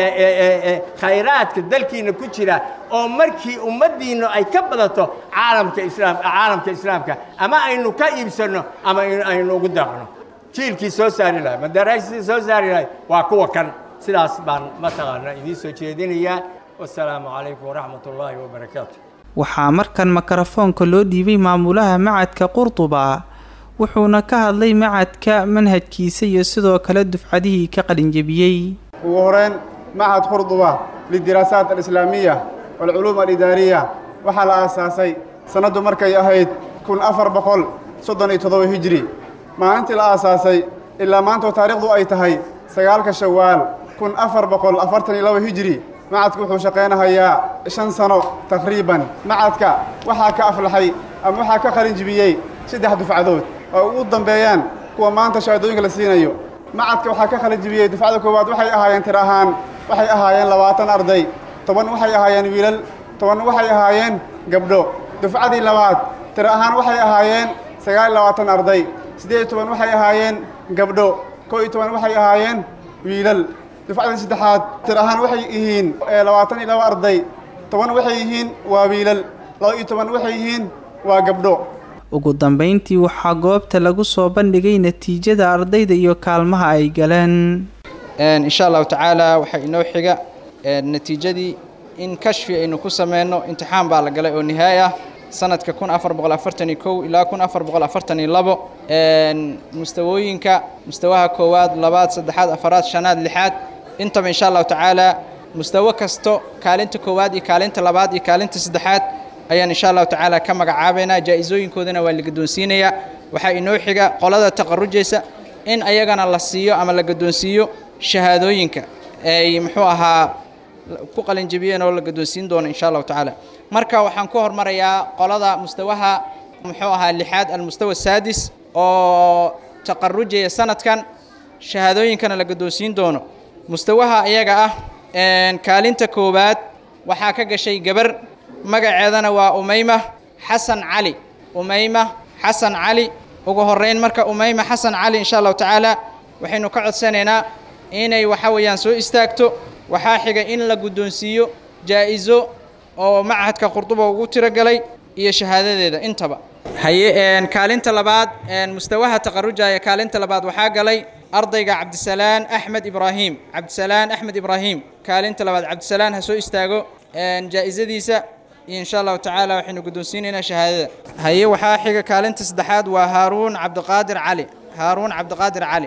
[SPEAKER 21] khayraadka dalkiina ku jira oo markii ummaddiinnu ay ka badato caalamka islaam caalamka islaamka ama aynu ka iibsanno ama aynu ugu daaqno jiilkii soo saari lahay madaraastii soo saari lahay waa kuwa kan sidaas baan mataqaana idiin soo jeedinayaa wasalaamu calaykum waraxmat ullaahi wabarakaatu
[SPEAKER 11] waxaa markan makarafoonka loo dhiibay maamulaha macadka qurduba wuxuuna ka hadlay macadka manhajkiisa iyo sidoo kale dufcadihii ka qalinjebiyey
[SPEAKER 3] ugu horeyn macad qurduba lidiraasaat alislaamiya walculuum alidaariya waxaa la aasaasay sannaddu markay ahayd kun afar boqol soddon iyo toddoba hijri maalintii la aasaasay ilaa maantoo taariikhdu ay tahay sagaalka shawaal kun afar boqol afartan iyo laba hijri macadku wuxuu shaqaynahayaa shan sano taqriiban macadka waxaa ka aflaxay ama waxaa ka qalin jibiyey saddex dufcadood oo ugu dambeeyaan kuwa maanta shahaadooyinka la siinayo macadka waxaa ka qalin jibiyey dufcada koowaad waxay ahaayeen tir ahaan waxay ahaayeen labaatan arday toban waxay ahaayeen wiilal toban waxay ahaayeen gabdho dufcadii labaad tir ahaan waxay ahaayeen sagaal iyo labaatan arday siddeed iyo toban waxay ahaayeen gabdho koo iyo toban waxay ahaayeen wiilal dufcadii saddexaad tir ahaan waxay yihiin labaatan iyo laba arday toban waxay yihiin waa wiilal laba iyo toban waxay yihiin waa gabdho
[SPEAKER 11] ugu dambayntii waxaa goobta lagu soo bandhigay natiijada ardayda iyo kaalmaha ay galeen
[SPEAKER 22] insha allahu tacaala waxaa inoo xiga natiijadii in kashfi aynu ku sameyno imtixaan baa la galay oo nihaay ah sanadka kun afar boqol afartan iyo kow ilaa kun afar boqol afartan iyo labo mustawooyinka mustawaha koowaad labaad saddexaad afaraad shanaad lixaad intaba insha allahu tacaala mustawo kasto kaalinta koowaad iyo kaalinta labaad iyo kaalinta saddexaad ayaan insha allahu tacaala ka magacaabaynaa jaa-isooyinkoodana waa la gadoonsiinayaa waxaa inoo xiga qolada taqarujaysa in ayagana la siiyo ama la gadoonsiiyo shahaadooyinka ay muxuu ahaa ku qalinjabiyeen oo la gadoonsiin doono insha allahu tacaala marka waxaan ku hormarayaa qolada mustawaha muxuu ahaa lixaad almustawa saadis oo taqarujaya sanadkan shahaadooyinkana la gadoonsiin doono mustawaha iyaga ah kaalinta koowaad waxaa ka gashay gabar magaceedana waa umayma xasan cali umayma xasan cali ugu horeyn marka umayma xasan cali insha allahu tacaala waxaynu ka codsanaynaa inay waxa weeyaan soo istaagto waxaa xiga in la guddoonsiiyo jaa-iso oo machadka qurduba ugu tiragalay iyo shahaadadeeda intaba haye kaalinta labaad mustawaha taqarujaya kaalinta labaad waxaa galay ardayga cabdisalaan axmed ibraahim cabdisalaan axmed ibraahim kaalinta labaad cabdisalaan ha soo istaago jaa-isadiisa iyo insha allahu tacaala waxaynu guddoonsiinaynaa shahaadada haye waxaa xiga kaalinta saddexaad waa haaruun cabdiqaadir cali haaruun cabdiqaadir cali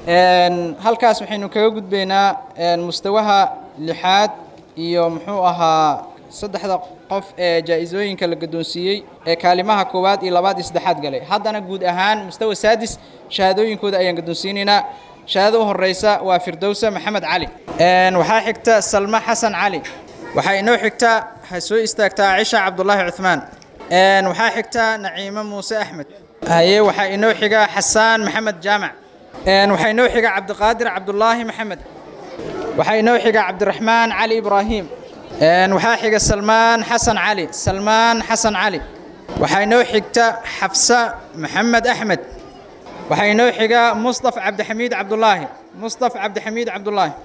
[SPEAKER 22] halkaas waxaynu kaga gudbaynaa mustawaha lixaad iyo muxuu ahaa saddexda qof ee jaa-isooyinka la gadoonsiiyey ee kaalimaha koowaad iyo labaad iyo saddexaad galay haddana guud ahaan mustawa saadis shahaadooyinkooda ayaan gadoonsiinaynaa shahaadada u horeysa waa firdowsa maxamed cali waxaa xigta salma xasan cali waxaa inoo xigta ha soo istaagtaa cisha cabdulaahi cuhmaan waxaa xigta naciimo muuse axmed haye waxaa inoo xiga xasaan maxamed jaamac waxaa inoo xiga cabdiqaadir cabdulaahi maxamed waxaa inoo xiga cabdiraxmaan cali ibraahim waxaa xiga salmaan xasan cali salmaan xasan cali waxaa inoo xigta xafsa maxamed axmed waxaa inoo xiga mustaf cabdixamiid cabdulaahi mustaf cabdixamiid cabdulaahi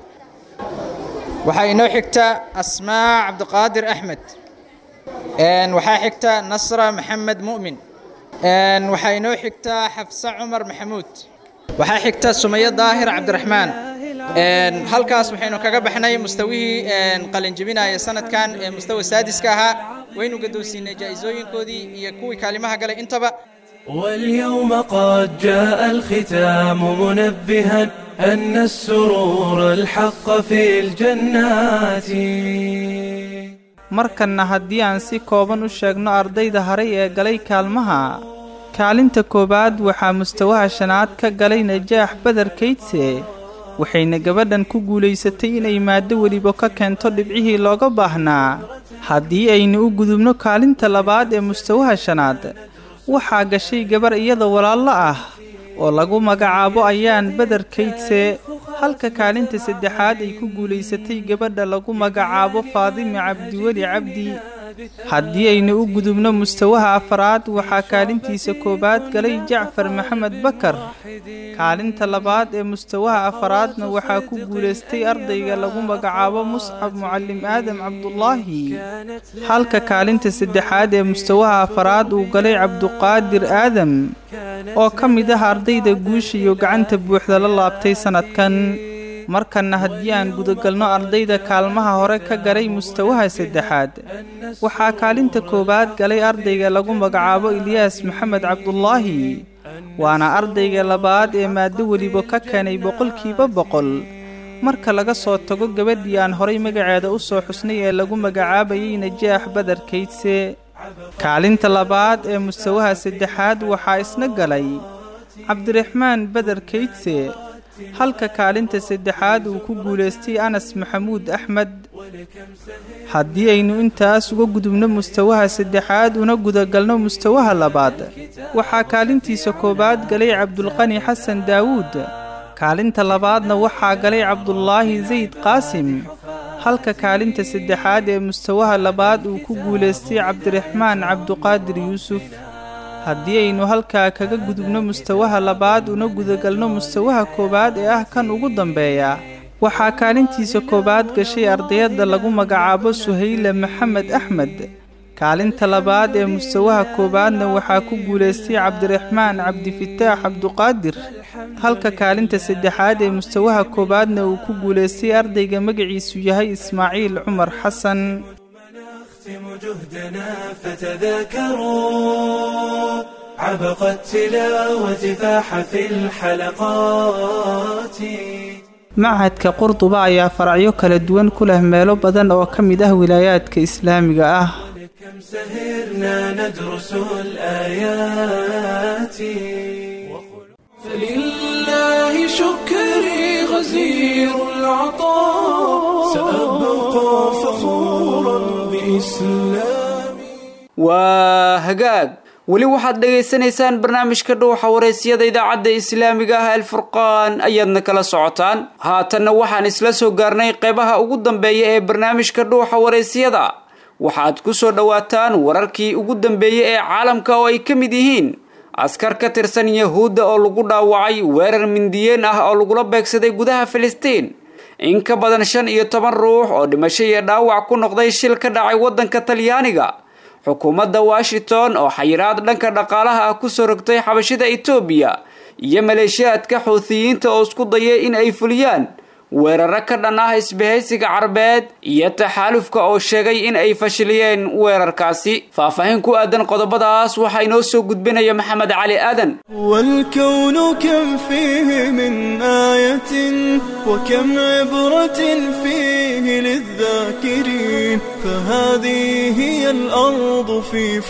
[SPEAKER 22] waxaa inoo xigta asmaa cabdiqaadir axmed waxaa xigta nasra maxamed mu'min waxaa inoo xigta xafsa cumar maxamuud waxaa xigta sumayo daahir cabdiraxmaan halkaas waxaynu kaga baxnay mustawihii qalinjebinaya sanadkan ee mustawa saadiska ahaa waynu gadoonsiinay jaa-isooyinkoodii iyo kuwii kaalimaha galay intaba
[SPEAKER 10] واليوم قد جاء الختام منبها أن السرور الحق في الجنات
[SPEAKER 11] markanna haddii aan si kooban u sheegno ardayda haray ee galay kaalmaha kaalinta koowaad waxaa mustawaha shanaad ka galay najaax badar kaydse waxayna gabadhan ku guulaysatay inay maaddo weliba ka keento dhibcihii looga baahnaa haddii aynu u gudubno kaalinta labaad ee mustawaha shanaad waxaa gashay gabar iyada walaallo ah oo lagu magacaabo ayaan badar kaydse halka kaalinta saddexaad ay ku guulaysatay gabadha lagu magacaabo faadime cabdiweli cabdi haddii aynu u gudubno mustawaha afaraad waxaa kaalintiisa koowaad galay jacfar maxamed bakar kaalinta labaad ee mustawaha afaraadna waxaa ku guulaystay ardayga lagu magacaabo muscab mucalim aadam cabdulaahi halka kaalinta saddexaad ee mustawaha afaraad uu galay cabduqaadir aadam oo ka mid ah ardayda guusha iyo gacanta buuxda la laabtay sannadkan markanna haddii aan gudagalno ardayda kaalmaha hore ka galay mustawaha saddexaad waxaa kaalinta koowaad galay ardayga lagu magacaabo ilyaas maxamed cabdulaahi waana ardayga labaad ee maado weliba ka keenay boqolkiiba boqol marka laga soo tago gabadhii aan horay magaceeda u soo xusnay ee lagu magacaabayay najaax badar kaydse kaalinta labaad ee mustawaha saddexaad waxaa isna galay cabdiraxmaan badar kaydse halka kaalinta saddexaad uu ku guulaystay anas maxamuud axmed haddii aynu intaas uga gudubno mustawaha saddexaad una gudagalno mustawaha labaad waxaa kaalintiisa koowaad galay cabdulqani xasan daawuud kaalinta labaadna waxaa galay cabdulaahi zayd qaasim halka kaalinta saddexaad ee mustawaha labaad uu ku guulaystay cabdiraxmaan cabduqaadir yuusuf haddii aynu halkaa kaga gudubno mustawaha labaad una gudagalno mustawaha koowaad ee ah kan ugu dambeeya waxaa kaalintiisa koowaad gashay ardayadda lagu magacaabo suhayle maxamed axmed kaalinta labaad ee mustawaha koowaadna waxaa ku guulaystay cabdiraxmaan cabdifataax cabduqaadir halka kaalinta saddexaad ee mustawaha koowaadna uu ku guulaystay ardayga magaciisu yahay ismaaciil cumar xasan
[SPEAKER 10] جهدنا فتذاكروا عبق التلاوة فاح في الحلقات
[SPEAKER 11] machadka qurduba ayaa faracyo kala duwan ku leh meelo badan oo ka mid ah wilaayaadka islaamiga ah
[SPEAKER 10] كم سهرنا ندرس الآيات
[SPEAKER 1] فلله شكري غزير العطاء سأبقى فخورا بإسلامي
[SPEAKER 2] waa hagaag weli waxaad dhagaysanaysaan barnaamijka dhuuxa waraysyada idaacadda islaamiga ah alfurqaan ayaadna kala socotaan haatanna waxaan isla soo gaarnay qeybaha ugu dambeeya ee barnaamijka dhuuxa waraysyada waxaad ku soo dhowaataan wararkii ugu dambeeyey ee caalamka oo ay ka mid yihiin askar ka tirsan yahuudda oo lagu dhaawacay weerar mindiyeen ah oo lagula beegsaday gudaha filistiin in ka badan shan iyo toban ruux oo dhimasho iyo dhaawac ku noqday shil ka dhacay waddanka talyaaniga xukuumadda washington oo xayiraad dhanka dhaqaalaha ah kusoo rogtay xabashida etoobiya iyo maleeshiyaadka xuuthiyiinta oo isku dayay in ay fuliyaan weeraro ka dhan ah isbahaysiga carbeed iyo taxaalufka oo sheegay in ay fashiliyeen weerarkaasi faahfaahin ku aadan qodobadaas waxaa inoo soo gudbinaya maxamed cali aadan
[SPEAKER 1] والكون كم فيه من آية وكم عبرة فيه للذاكرين فهذه هي الأرض في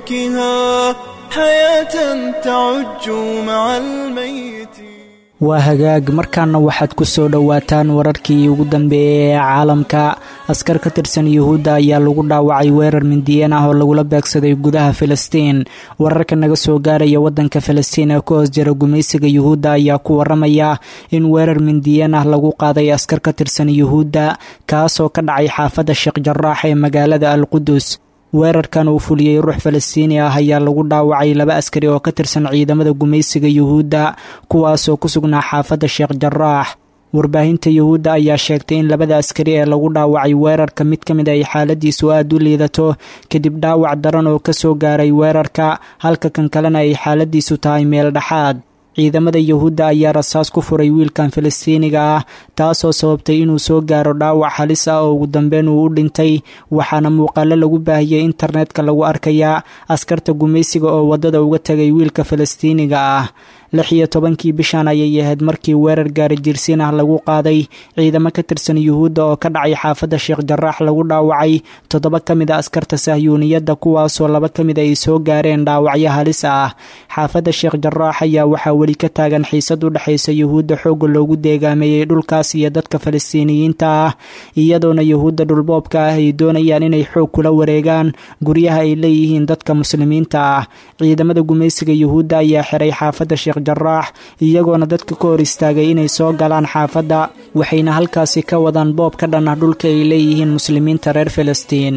[SPEAKER 1] فلكها حياة تعج مع الميت
[SPEAKER 4] waa hagaag markaana waxaad ku soo dhowaataan wararkii ugu dambeeyay ee caalamka askar ka tirsan yuhuudda ayaa lagu dhaawacay weerar mindiyeen ah oo lagula beegsaday gudaha filistiin wararka naga soo gaaraya wadanka filistiin ee ku hoos jira gumaysiga yuhuudda ayaa ku waramaya in weerar mindiyeen ah lagu qaaday askar ka tirsan yuhuudda kaasoo ka dhacay xaafadda sheekh jaraax ee magaalada al qudus weerarkan uu fuliyey ruux falastiini ah ayaa lagu dhaawacay laba askari oo ka tirsan ciidamada gumaysiga yuhuudda kuwaasoo ku sugnaa xaafadda sheekh jaraax warbaahinta yuhuudda ayaa sheegtay in labada askari ee lagu dhaawacay weerarka mid ka mid ay xaaladiisu aada u liidato kadib dhaawac daran oo kasoo gaaray weerarka halka kan kalena ay xaaladiisu tahay meel dhexaad ciidamada yuhuudda ayaa rasaas ku furay wiilkan falastiiniga ah taasoo sababtay inuu soo gaaro dhaawac halis ah oo ugu dambeyn uu u dhintay waxaana muuqaalo lagu baahiyey internetka lagu arkayaa askarta gumaysiga oo waddada uga tegay wiilka falastiiniga ah lix iyo tobankii bishan ayay ahayd markii weerar gaari jirsiin ah lagu qaaday ciidamo ka tirsan yuhuudda oo ka dhacay xaafadda sheekh jaraax lagu dhaawacay toddoba ka mid a askarta sahyuuniyadda kuwaasoo laba ka mid ay soo gaareen dhaawacyo halis ah xaafadda sheekh jaraax ayaa waxaa weli ka taagan xiisad u dhexaysa yuhuudda xoogga loogu deegaameeyey dhulkaas iyo dadka falastiiniyiinta ah iyadoona yuhuudda dhulboobka ah ay doonayaan inay xoog kula wareegaan guryaha ay leeyihiin dadka muslimiinta ah ciidamada gumaysiga yuhuudda ayaa xiray xaafadda sheekh jaraax iyagoona dadka ka hor istaagay inay soo galaan xaafadda waxayna halkaasi ka wadaan boob ka dhan ah dhulka ay leeyihiin muslimiinta reer falastiin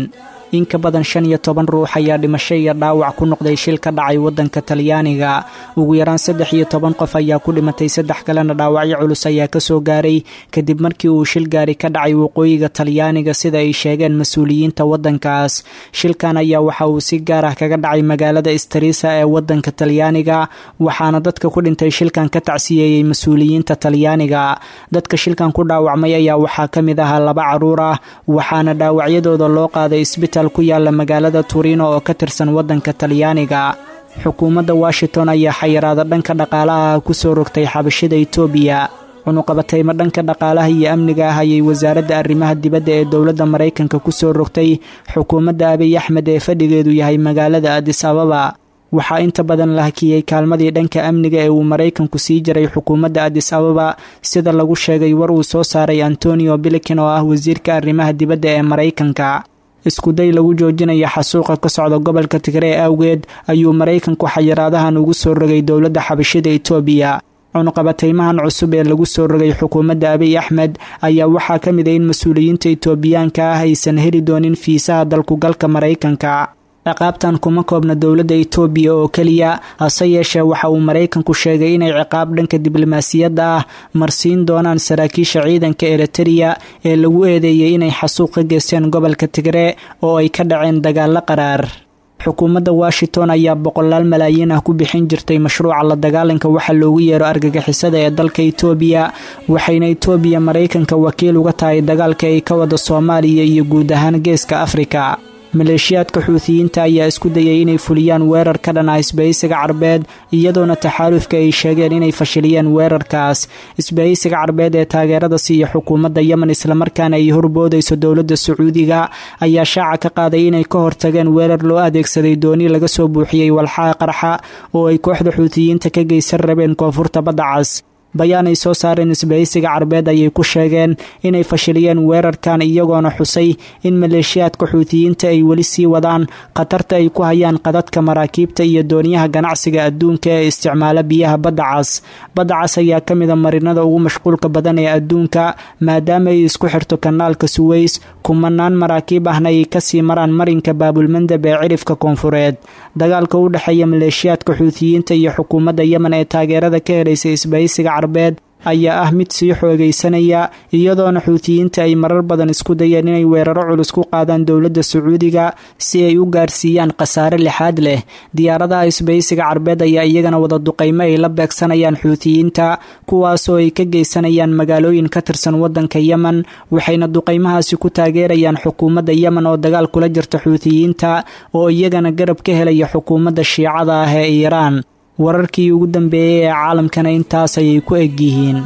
[SPEAKER 4] in ka badan shan iyo toban ruux ayaa dhimasho iyo dhaawac ku noqday shil ka dhacay waddanka talyaaniga ugu yaraan saddex iyo toban qof ayaa ku dhimatay saddex kalena dhaawacyo culus ayaa kasoo gaaray kadib markii uu shil gaari ka dhacay waqooyiga talyaaniga sida ay sheegeen mas-uuliyiinta waddankaas shilkan ayaa waxa uu si gaar ah kaga dhacay magaalada strisa ee waddanka talyaaniga waxaana dadka ku dhintay shilkan ka tacsiyeeyey mas-uuliyiinta talyaaniga dadka shilkan ku dhaawacmay ayaa waxaa ka mid ahaa laba caruur ah waxaana dhaawacyadooda loo qaaday isbitaal ku yaala magaalada turino oo ka tirsan waddanka talyaaniga xukuumadda washington ayaa xayiraada dhanka dhaqaalaha kusoo rogtay xabashida itoobiya cunuqabatayma dhanka dhaqaalaha iyo amniga ah ayay wasaaradda arrimaha dibadda ee dowladda maraykanka kusoo rogtay xukuumadda abiy axmed ee fadhigeedu yahay magaalada adis ababa waxaa inta badan la hakiyey kaalmadii dhanka amniga ee uu maraykanku sii jiray xukuumadda adis ababa sida lagu sheegay war uu soo saaray antonio bilikin oo ah wasiirka arrimaha dibadda ee maraykanka iskuday lagu joojinaya xasuuqa ka socda gobolka tigree awgeed ayuu maraykanku xayiraadahan ugu soo rogay dowladda xabashida itoobiya cunuqabataymahan cusub ee lagu soo rogay xukuumadda abiy axmed ayaa waxaa ka mid a in mas-uuliyiinta itoobiyaanka ah aysan heli doonin fiisaha dalkugalka maraykanka ciqaabtan kuma koobna dowladda itoobiya oo keliya hase yeeshee waxa uu maraykanku sheegay inay ciqaab dhanka diblomaasiyadda ah marsiin doonaan saraakiisha ciidanka eritereya ee lagu eedeeyey inay xasuuq ka geysteen gobolka tigree oo ay ka dhaceen dagaalo qaraar xukuumadda washington ayaa boqolaal malaayiin ah ku bixin jirtay mashruuca la dagaalanka waxa loogu yeero argagixisada ee dalka itoobiya waxayna itoobiya maraykanka wakiil uga tahay dagaalka ay ka wada soomaaliya iyo guud ahaan geeska afrika maleeshiyaadka xuutiyiinta ayaa isku dayay inay fuliyaan weerar ka dhan ah isbahaysiga carbeed iyadoona taxaalufka ay sheegeen inay fashiliyeen weerarkaas isbahaysiga carbeed ee taageerada siiya xukuumadda yemen islamarkaana ay horboodayso dowladda sacuudiga ayaa shaaca ka qaaday inay ka hortageen weerar loo adeegsaday dooni laga soo buuxiyey walxaha qarxa oo ay kooxda xuutiyiinta ka geysan rabeen koonfurta badda cas bayaan ay soo saareen isbahaysiga carbeed ayay ku sheegeen inay fashiliyeen weerarkan iyagoona xusay in maleeshiyaadka xuutiyiinta ay weli sii wadaan khatarta ay ku hayaan qadadka maraakiibta iyo dooniyaha ganacsiga adduunka ee isticmaala biyaha badda cas badda cas ayaa ka mida marinada ugu mashquulka badan ee adduunka maadaama ay isku xirto kanaalka suweys kumanaan maraakiib ahna ay kasii maraan marinka baabulmandab ee cirifka koonfureed dagaalka u dhexeeya maleeshiyaadka xuutiyiinta iyo xukuumadda yemen ee taageerada ka helaysa isbahaysiga carbeed ayaa ah mid sii xoogaysanaya iyadoona xuutiyiinta ay marar badan isku dayeen inay weeraro culus ku qaadaan dowladda sacuudiga si ay u gaarsiiyaan khasaare lixaad leh diyaaradaha isbahaysiga carbeed ayaa iyagana wada duqaymo ay la beegsanayaan xuutiyiinta kuwaasoo ay ka geysanayaan magaalooyin ka tirsan waddanka yemen waxayna duqaymahaasi ku taageerayaan xukuumadda yemen oo dagaal kula jirta xuutiyiinta oo iyagana garab ka helaya xukuumadda shiicada ah ee iiraan wararkii ugu dambeeyey ee caalamkana intaas ayay ku eg yihiin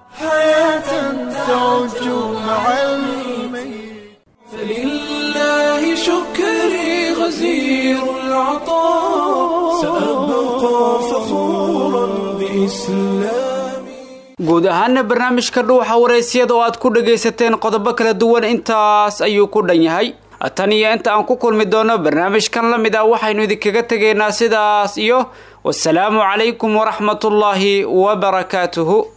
[SPEAKER 10] فلله شكري غزير العطاء سأبقى فخورا بإسلامي
[SPEAKER 2] guud ahaana barnaamijka dhuuxa waraysyada oo aad ku dhagaysateen qodobo kala duwan intaas ayuu ku dhan yahay tan iyo inta aan ku kulmi doono barnaamijkan la mid ah waxaynu idinkaga tegaynaa sidaas iyo wasalaamu calaykum waraxmatullaahi wabarakaatuhu